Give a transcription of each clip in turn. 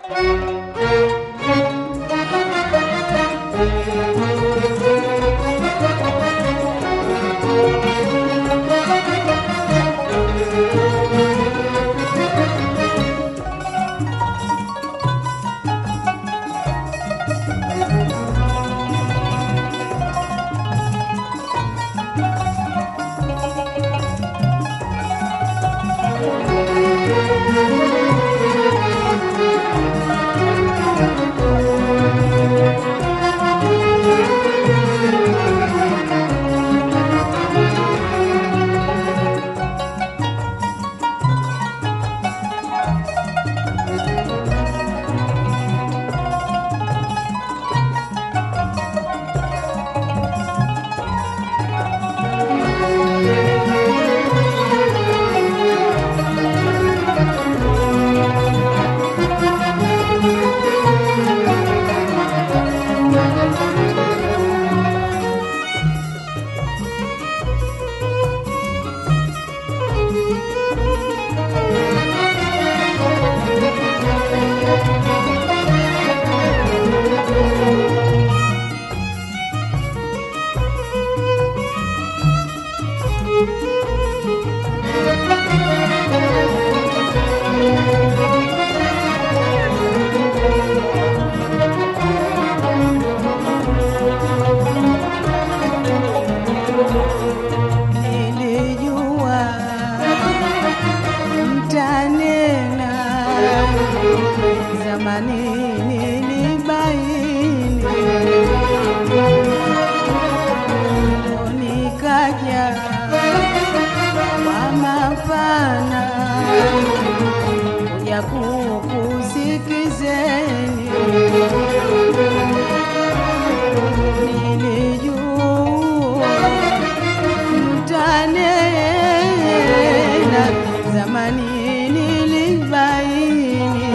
Nilijua mtanena zamani, nilibaini nikaja kwa mapana ya kukusikizeni nilijua mtanena zamani nilibaini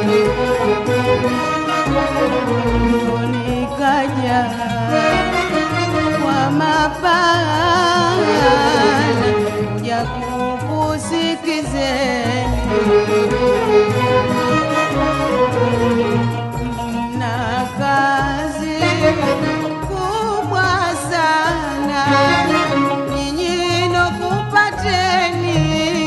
ndo nikaja kwa mapana kuja kukusikizeni na kazi kubwa sana nyinyi no kupateni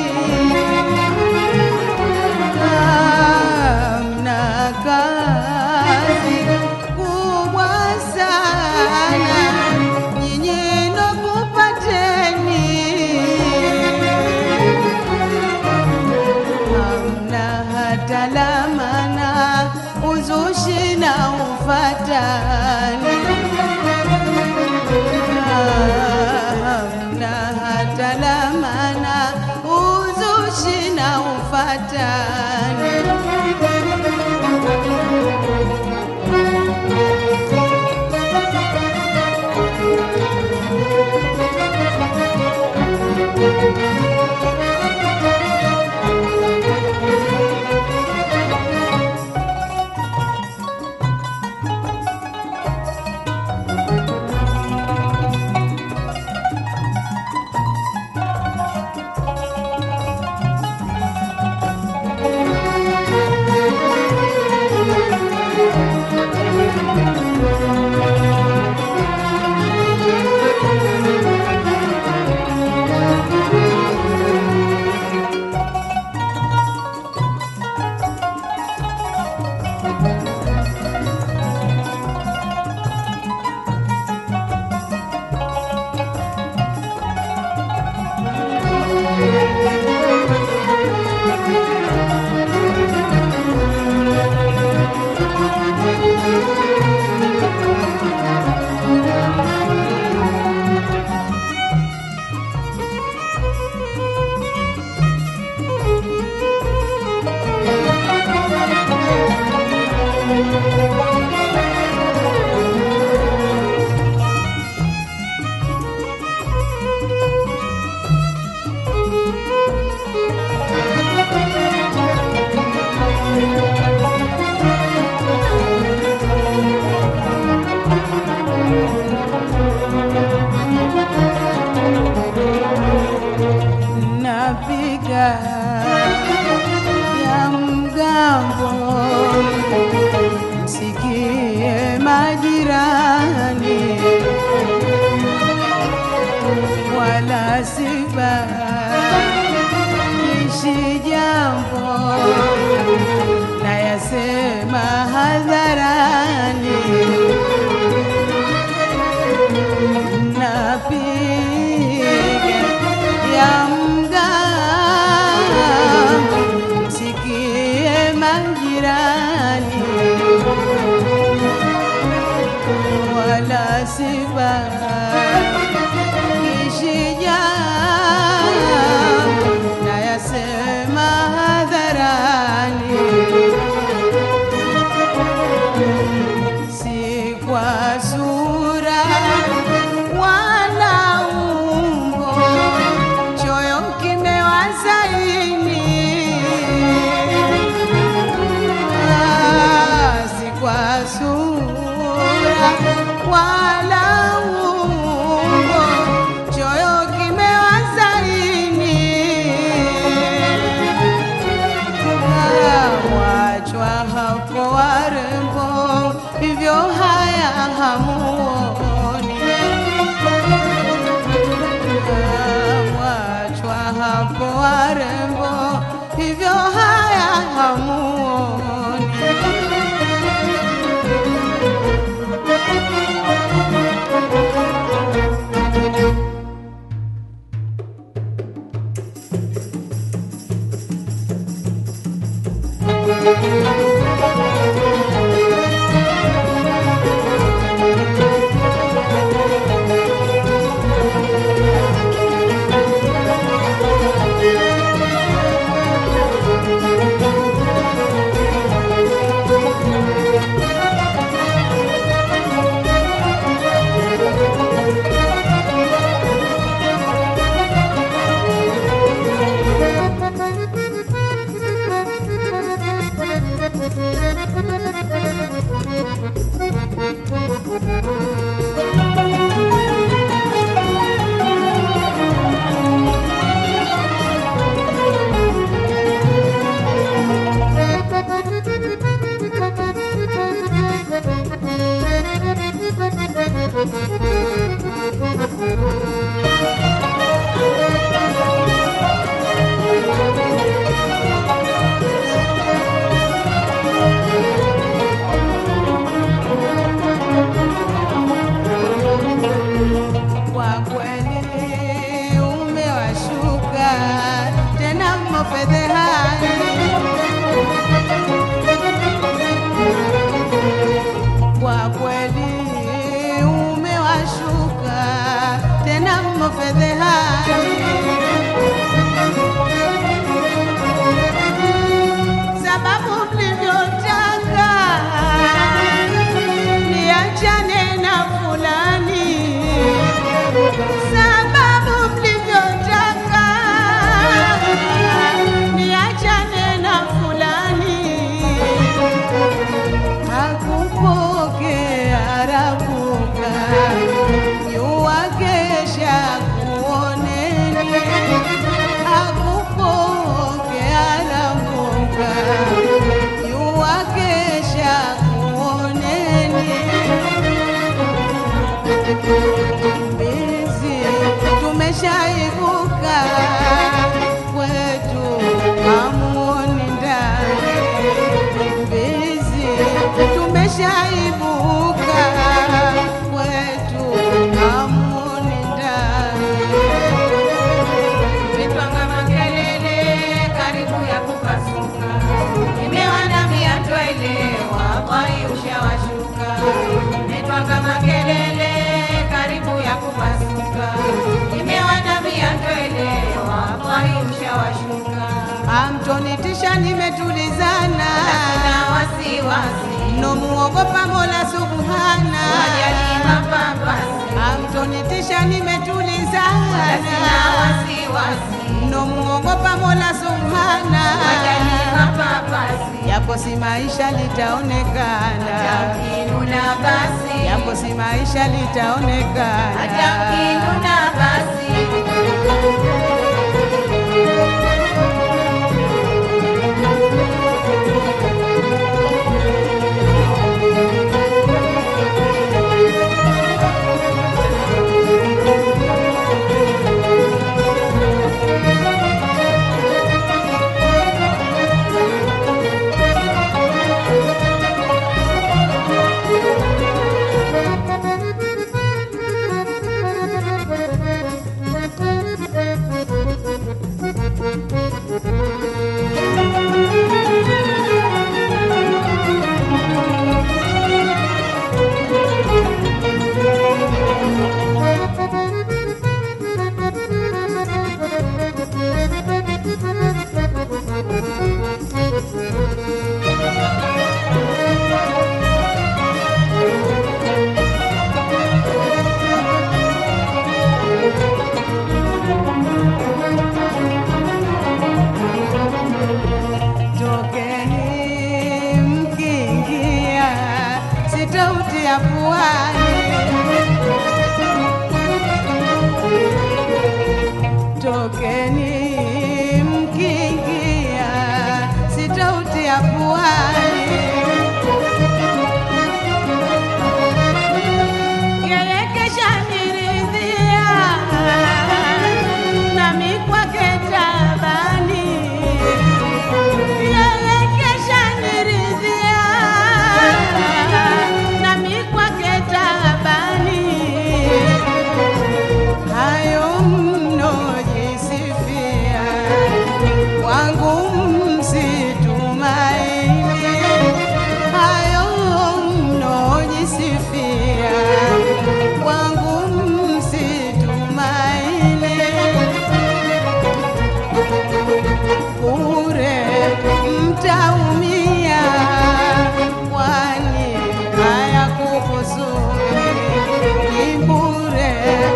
Ah, mna kazi kubwa sana nyinyi no kupateni hamna hata lamana uzushi na ufatani hamna hata lamana uzushi na ufatani wala siba kishija nayasema hadharani si kwa sura wala umbo, choyo kimewazaini. Ah, si kwa sura wala umbo, choyo kimewazaini wachwa hapo warembo, hivyo haya hamuoni. Wachwa hapo warembo, hivyo haya hamuoni. Kwa kweli umewashuka tena mofedhehani. Kwa kweli umewashuka tena mofedhehani. Sababu mlivyotaka niachane na fulani sababu mlivyotaka niachane na fulani, hakupokea rabuka jua kesha kuoneni, hakupokea rabuka jua kesha kuoneni mbizi tumeshaibuka kwetu hamuoni ndani mbizi tumeshaibuka kwetu hamuoni ndani Metwanga makelele karibu ya kupasuka, imewanamia twelewa kwai ushawashuka. Metwanga makelele karibu ya kupasuka, imewanamia twelewa kwai ushawashuka. amtonitisha nimetulizana Na wasiwasi nomuogopa mola subhana wajali mapambasi, amtonitisha nimetulizana sina wasiwasi nomuogopa mola subhana wajali mapambasi, yapo si maisha litaonekana jamkinuna basi yapo si maisha litaonekana hata mkinuna basi Thank you. sitautia puani. Tokeni mkiingia, sitautia puani. Yeye kesha niridhia, nami kwake tabani. Yeye kesha niridhia, nami kwake tabani. Hayo mnojisifia, kwangu msitumaini. Hayo mnojisifia, kwangu msitumaini. Bure mtaumia, kwani hayakukusudi. Ni bure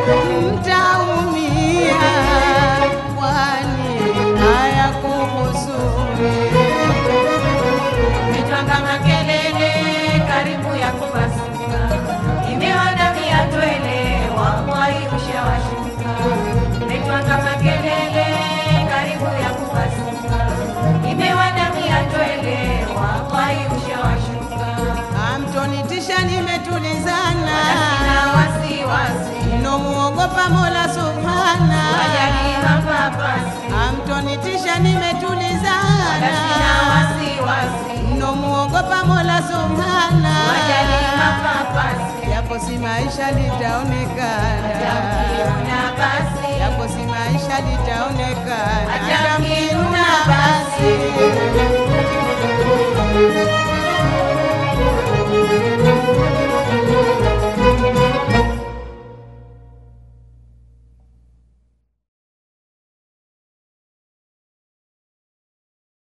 mtaumia, kwani hayakukusudi. Umetwanga makelele karibu ya kupasuka, imewadamia twele wakwai ushawashuka. Umetwanga makelele karibu ya kupasuka, imewadamia twele wakwai ushawashuka. Amtonitisha, nimetulizana, Sina wasiwasi, nomuogopa Mola Subhana. wajali mapapasi, Amtonitisha, sina nimetulizana, wasiwasi, nomuogopa Mola Subhana. wajali mapapasi, Yapo si maisha litaonekana, jamkiuna basi yapo si maisha litaonekana, Acha Acha mkinuna mkinuna basi. basi.